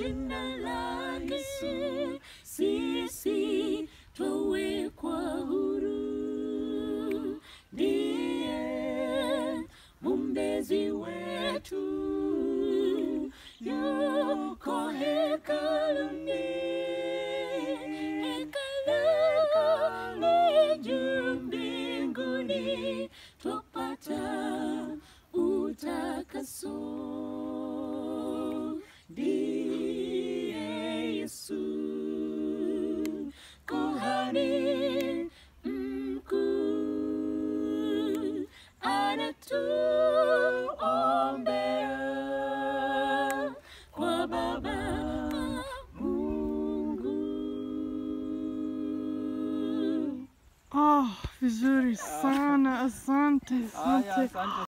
jina lake sisi twawekwa huru, ndiye mumbezi wetu, yuko hekaluni, hekaluni juu mbinguni, twapata utakaso ndiye Yesu kuhani mkuu anatuombea kwa Baba Mungu. Oh, vizuri sana, asante, Haya, asante. asante